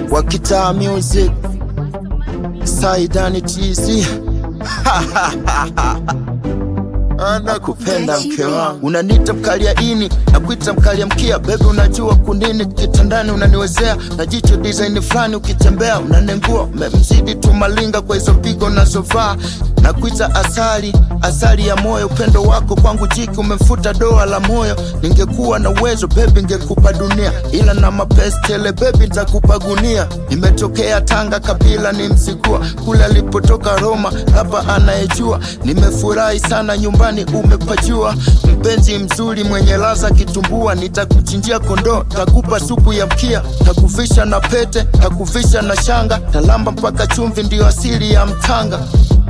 wa kitaa music Saidani TZ nakupenda mke wangu, unanita mkalia ini na kuita mkalia mkia, bebe unajua kunini kitandani unaniwezea na jicho design fulani, ukitembea unanengua, umemzidi tu malinga kwa hizo pigo nazovaa na kuita asali, asali ya moyo, upendo wako kwangu jiki umemfuta doa la moyo. Ningekuwa na uwezo bebi, ngekupa dunia, ila na mapesi tele bebi, nitakupa gunia. Nimetokea Tanga, kabila ni Msigua, kule alipotoka Roma, hapa anayejua. Nimefurahi sana nyumbani umepajua, mpenzi mzuri mwenye laza kitumbua, nitakuchinjia kondoo, takupa supu ya mkia, takuvisha na pete, takuvisha na shanga, talamba mpaka chumvi, ndiyo asili ya mtanga.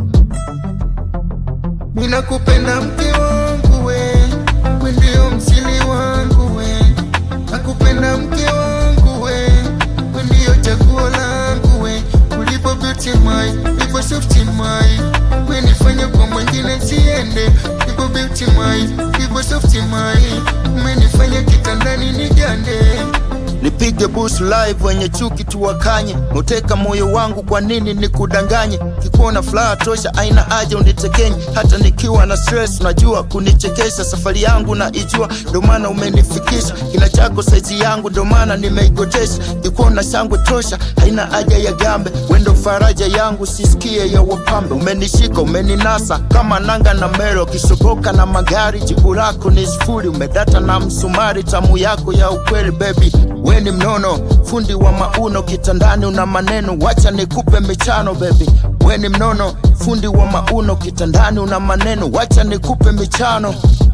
Ninakupenda mke wangu we, we ndio msili wangu we. Nakupenda mke wangu we, we ndio chaguo langu we. Ulipo beauty my, ulipo soft my, we nifanye kwa mwingine siende. Ulipo beauty my, ulipo soft my, umenifanya kitandani nigande. Nipige bus live wenye chuki tuwakanye, muteka moyo wangu, kwa nini nikudanganye? Kikuona furaha tosha, aina haja unitekenye, hata nikiwa na stress, unajua kunichekesha. Safari yangu na ijua, ndo maana umenifikisha kila chako saizi yangu, ndo maana nimeigotesha. Kikuona shangwe tosha, haina haja ya gambe, wendo faraja yangu, sisikie ya wapambe. Umenishika, umeninasa kama nanga na mero, kisoboka na magari, jibu lako ni sifuri. Umedata na msumari, tamu yako ya ukweli baby we ni mnono, fundi wa mauno, kitandani una maneno, wacha nikupe michano baby. We ni mnono, fundi wa mauno, kitandani una maneno, wacha nikupe michano.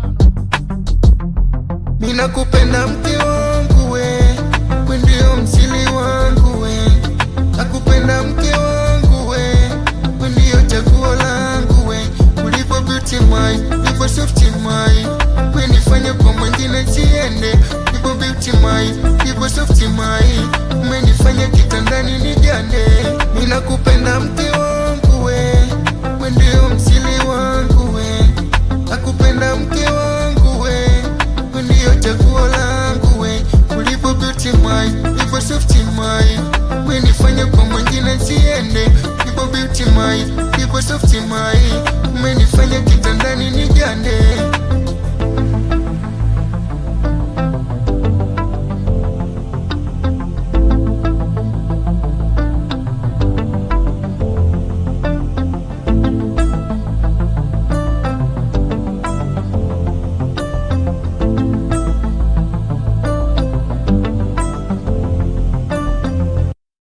Mina kupenda mke wangu we, we ndio msili wangu we. Nakupenda mke wangu we, we ndio chaguo langu we. Ulipo beauty my, ulipo soft my, we nifanye kwa mwingine siende. Ulipo beauty my, ulipo soft my, umenifanya kitandani nigande. Ninakupenda mke wangu we, we ndio msili wangu we. Nakupenda mke wangu we, we ndio chaguo langu we. Ulipo beauty my, ulipo soft my, umenifanya kwa mwingine siende. Ulipo beauty my, ulipo soft my, umenifanya kitandani nigande.